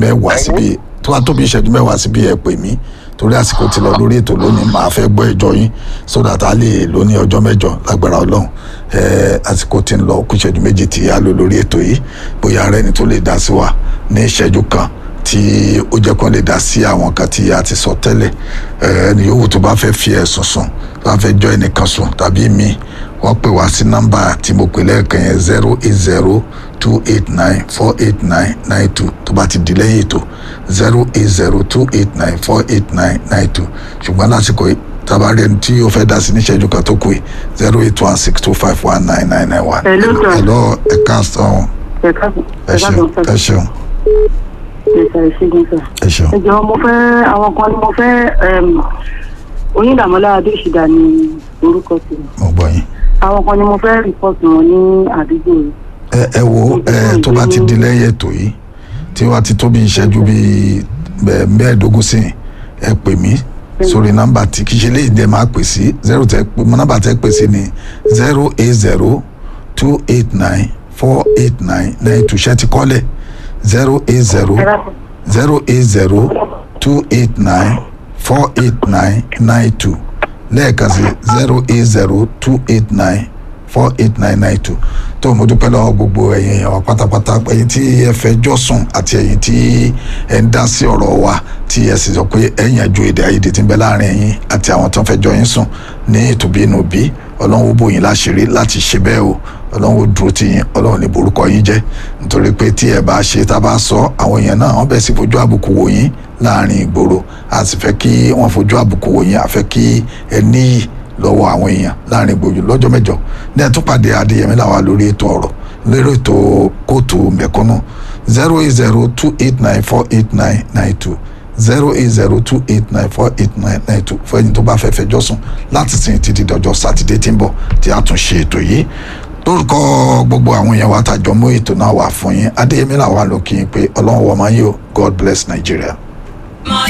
mẹ́wàá síbi tó bá tó bí ìṣẹ́jú mẹ́wàá síbi ẹ pè mí torí àsìkò ti lọ lórí ètò lónìí màá fẹ́ gbọ́ ẹjọ́ yín so that a lè lò ní ọjọ́ mẹ́jọ lágbára ọlọ́run ẹ àsìkò ti ń lọ kú ìṣẹ́jú méjì tí a lò lórí ètò yìí bóyá ara ẹni tó lè dá sí wa ní ìṣẹ́jú kan tí ó jẹ́ kó lè dá sí àwọn kan tí a ti sọ tẹ́lẹ̀ ẹni yòówù tó bá fẹ́ fi ẹ̀sùn sùn tó bá fẹ́ jọ ẹnìkan sùn tàbí mi wọ́n pè wá sí nọ́mbà tí mo pè lẹ́ẹ̀kan yẹn zero eight zero two eight nine four eight nine nine two tó bá ti di lẹ́yìn ètò zero eight zero two eight nine four eight nine nine two ṣùgbọ́n lásìkò yìí tabari ẹni tí o fẹ́ dá sí níṣẹ́jú kan tó kù yìí zero eight one six two five one nine nine nine one. Hello, sir. hello ẹ̀ka sàn ẹ̀ka ẹ ṣeun ẹ ṣeun ẹ̀ka ìṣègùn sà. ẹ ṣeun. ẹ jọ̀ọ́ mo fẹ́ àwọn kan ni mo fẹ́ oyíndàmọ́lá adéṣìdá ni orúkọ tèmi mo gbọ́ yín. àwọn kan ni mo fẹ́ rìpọ́tù wọn ní àdúgbò yìí. ẹ ẹ wo ẹ tó bá ti di lẹ́yìn ètò yìí tí wàá ti tó bí ìṣẹ́jú bíi bẹ́ẹ̀ mẹ́ẹ̀ẹ́dógún sí ẹ pè mí sórí nọ́mbà tí kì í ṣe léyìí dẹ́ máa pè sí zero tẹ nọ́mbà tẹ pè sí ni zero eight zero two eight nine four eight nine nine two ṣẹ́ ti kọ́lẹ̀ zero eight zero zero eight zero two eight nine four eight nine nine two lẹ́ẹ̀kan sí zero eight zero two eight nine four eight nine nine two tó mo dúpẹ́ lọ́wọ́ gbogbo ẹ̀yin èèyàn wa pátápátá ẹ̀yin tí ẹ fẹjọ́ sùn àti ẹ̀yin tí ẹ ń dá sí ọ̀rọ̀ wa tí ẹ sì sọ pé ẹ yanjú èdè àìyedè tí ń bẹ láàrin ẹ̀yin àti àwọn tó ń fẹjọ́ yín sùn ní ìtòbínú bí ọlọ́run ó bò yín láṣìírí láti ṣe bẹ́ẹ̀ o ọlọ́run ó dúró tì yín ọlọ́run ní borúkọ yín jẹ́ nítorí pé tí ẹ bá ṣe tá a bá sọ àwọn èèyàn náà wọ́n bẹ̀ sí fojú àbùkù wò yín láàrin ìgboro a sì fẹ́ kí wọ́n fojú àbùkù wò yín a fẹ́ kí ẹ níyì lọ́wọ́ àwọn èèyàn láàrin gbòòjò lọ́jọ́ mẹ́jọ ní ẹ̀túnpàdé adéyẹmí làwà lórí ètò ọ̀rọ̀ lórí ètò kóòtù mẹ̀kúnnù zero eight zero two eight nine four eight nine nine two zero eight zero two eight nine four eight nine nine two fún ẹni tó bá fẹ́ fẹjọ́ sùn láti sìn títí dọjọ́ sátidé tí ń bọ̀ tí a tún ṣe ètò yìí lórúkọ gbogbo àwọn èèyàn wa tàjọ mú ètò náà wà fún yín adéyẹmí làwà lókè yín pé ọlọ́run wọ̀ máa yí o god bless nigeria.